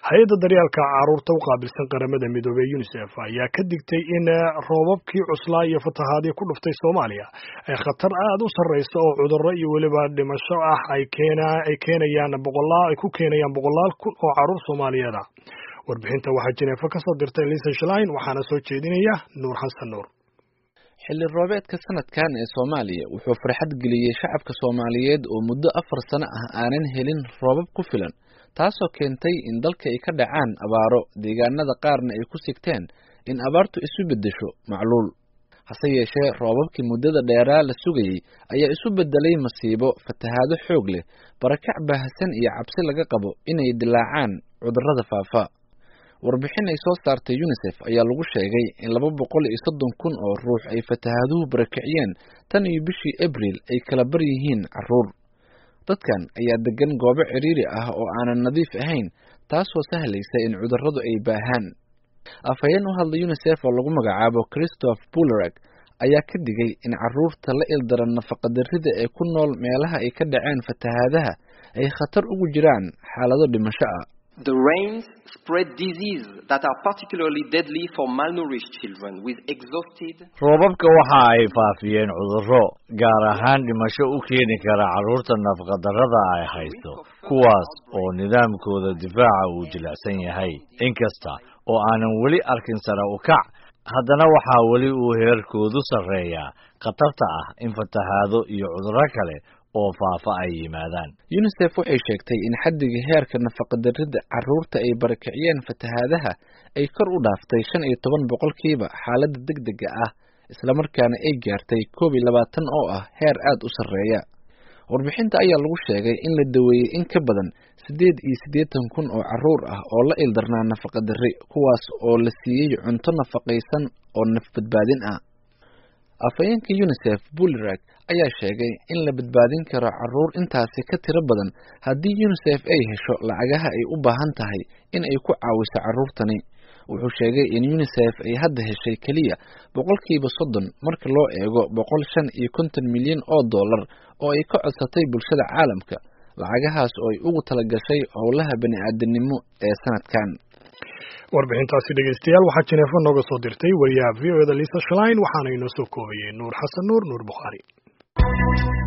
hay-adda daryaalka caruurta u qaabilsan qaramada midoobey unisef ayaa ka digtay in roobabkii cuslaa iyo fatahaadii ku dhuftay soomaaliya ay khatar aad u sarreysa oo cudurro iyo weliba dhimasho ah ay keenayaan boqolaal ay ku keenayaan boqolaal kun oo caruur soomaaliyeed ah warbixinta waxaa jineefo ka soo dirtay lisa shlein waxaana soo jeedinaya nuur xasan nuur xilli roobeedka sanadkan ee soomaaliya wuxuu farxad geliyey shacabka soomaaliyeed oo muddo afar sano ah aanan helin roobab ku filan taasoo keentay in dalka ay ka dhacaan abaaro deegaanada qaarna ay ku sigteen in abaartu isu beddesho macluul hase yeeshee roobabkii muddada dheeraa la sugayey ayaa isu beddelay masiibo fatahaado xoog leh barakac baahsan iyo cabsi laga qabo inay dilaacaan cudurrada faafa warbixin ay soo saartay unisef ayaa lagu sheegay in laba boqol iyo soddon kun oo ruux ay fatahaaduhu barakiciyeen tan iyo bishii abril ay kala bar yihiin carruur dadkan ayaa degan goobo cidhiiri ah oo aanan nadiif ahayn taasoo sahlaysa in cudurradu ay baahaan afhayeen u hadla unisef oo lagu magacaabo christoph bulerag ayaa ka digay in carruurta la ildaran nafaqadarrida ee ku nool meelaha ay ka dhaceen fatahaadaha ay khatar ugu jiraan xaalado dhimasho ah The rains spread disease that are particularly deadly for malnourished children with exhausted roobabka waxa ay faafiyeen cudurro gaar ahaan dhimasho u keeni kara carruurta nafaqadarrada ay haysto kuwaas oo nidaamkooda difaaca uu jilicsan yahay inkasta oo aanan weli arkin sare u kac haddana waxaa weli uu heerkoodu sarreeyaa khatarta ah in fatahaado iyo cudurro kale oo faafa ay yimaadaan unisef waxay sheegtay in xaddiga heerka nafaqadarrida carruurta ay barakiciyeen fatahaadaha ay kor u dhaaftay shan iyo toban boqolkiiba xaaladda degdega ah islamarkaana ay gaartay koob iyo labaatan oo ah heer aad u sarreeya warbixinta ayaa lagu sheegay in la daweeyey in ka badan siddeed iyo siddeetan kun oo carruur ah oo la ildarnaa nafaqadarri kuwaas oo la siiyey cunto nafaqaysan oo nafbadbaadin ah afhayeenka unisef bulerag ayaa sheegay in la badbaadin karo carruur intaasi ka tiro badan haddii unisef ay hesho lacagaha ay u baahan tahay in ay ku caawiso carruurtani wuxuu sheegay in unisef ay hadda heshay keliya boqolkiiba soddon marka loo eego boqol shan iyo konton milyan oo dollar oo ay ka codsatay bulshada caalamka lacagahaas oo ay ugu talagashay howlaha bani-aadanimo ee sanadkan warbixintaasi dhegeystayaal waxaa jineefo nooga soo dirtay wariyaha v o eda lisa shlein waxaana inoo soo koobayey nuur xasan nuur nuur bukhaari